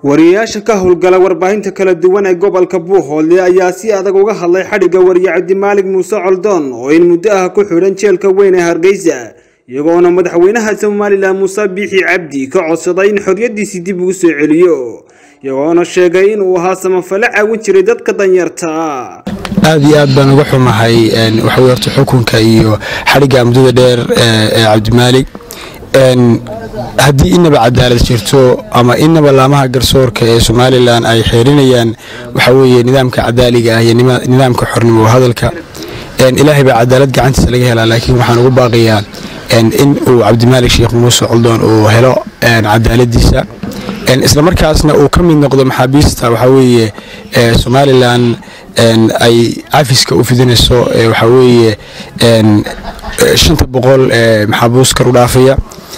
wariyayaasha ka howlgala warbaahinta kala duwan ee gobolka buuhoodle ayaa si adag uga hadlay xadhigga wariye cabdimaalig muuse coldoon oo in muddo ah ku xidhan jeelka weyn ee hargeysa iyagoona madaxweynaha somalilan muuse biixi cabdi ka codsaday in xorriyadiisii dib ugu soo celiyo iyagoona sheegay inuu ahaa samafale caawin jiray dadka danyarta aad iyo aad baan uga xumahay waxawey horta xukunka iyo xadhigga muddada dheer ee cabdimaalig haddii inaba cadaalad jirto ama inaba laamaha garsoorka ee somalilan ay xeerinayaan waxaweye nidaamka cadaaliga ah iyo nidaamka xornimo hadalka ilaahay baa cadaalad gacantiisa laga helaa laakiin waxaan ugu baaqayaa in uu cabdimaalig sheekh muuse coldoon uu helo cadaaladiisa islamarkaasna uu ka mid noqdo maxaabiista waxaweye somalilan ay cafiska u fidinayso waxaweye shanta boqol maxaabuus kar u dhaafaya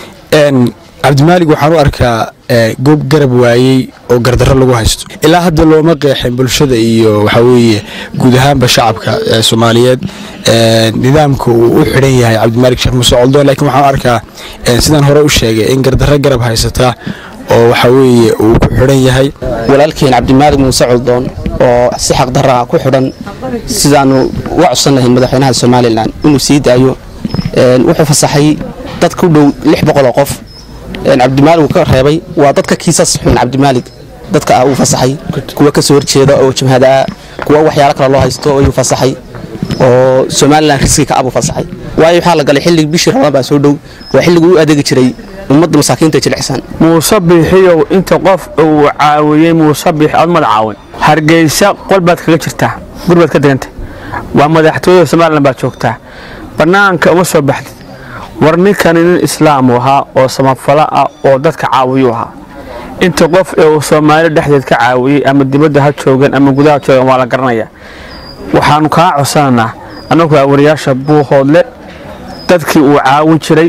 cabdimaalig waxaan u arkaa goob garab waayey oo gardarro lagu haysto ilaa hadda looma qeexin bulshada iyo waxaweye guud ahaanba shacabka soomaaliyeed nidaamka uu u xidhan yahay cabdimaalig sheekh muuse coldoon lakiin waxaan u arkaa sidaan hore u sheegay in gardarro garab haysata oo waxaweye uu ku xidhan yahay walaalkeen cabdimaalig muuse coldoon oo si xaqdarra ku xidhan sidaanu uga codsan lahayn madaxweynaha somalilan inuu sii daayo wuxuu fasaxay dad ku dhow lix boqoloo qof cabdimaalig uu ka reebay waa dadka kiisas xun cabdimaalig dadka ah uu fasaxay kuwa ka soo horjeeda oo jabhadaa kuwa waxyaalo kale loo haysto ayuu fasaxay oo somalilan riski ka abuu fasaxay waayo waxaa la galay xilligii bishii rabaan baa soo dhow waa xilligii u adeegi jiray ummadda masaakiinta jilicsan muuse biixiyow inta qof uu caawiyey muuse biix aad mada caawin hargeysa qol baad kaga jirtaa gur baad ka degantay waa madaxtooyada somalilan baad joogtaa bannaanka uma soo baxdid war ninkani nin islaamu ahaa oo samafalo ah oo dadka caawiyuu ahaa inta qof ee uu soomaali dhexdeed ka caawiyey ama dibadda ha joogan ama gudaha joogan waa la garanayaa waxaanu kaa codsananaa annagu wariyaasha buuhoodle dadkii uu caawin jiray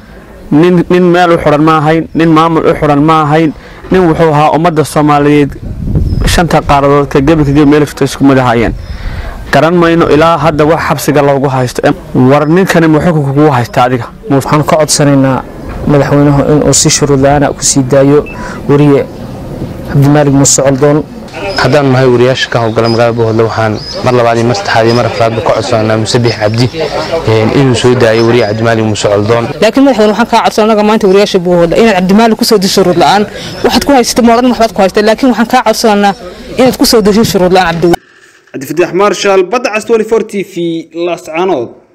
nin meel u xidhan ma ahayn nin maamul u xidhan ma ahayn nin wuxuu ahaa ummadda soomaaliyeed shanta qaaradood ka gebi ka gebi meel jirto isku mid ahaayeen garan mayno ilaa hadda wax xabsiga loogu haysto war ninkani ma xukunka kugu haysta adiga waxaan ka codsanaynaa madaxweynuhu inuu si shuruudla-aana ku sii daayo wariye cabdimaalig muuse coldoon haddaan nahay wariyaasha ka howlgala magaalada buuhoodle waxaan mar labaad iyo mar saddexaad iyo mar afraadba ka codsananaa muuse biix cabdi inuu soo daayo wariye cabdimaalig muuse coldoon laakiin madaxweyne waxaan kaa codsan anaga maanta wariyaasha buuhoodle inaad cabdimaalig kusoo disho shuruud la-aan waxaad ku haysata moodhan waxbaad ku haysta laakiin waxaan kaa codsananaa inaad kusoo disho shuruud la-aan cabdi cabdifataax marshal badda cas 24 t v laascaanood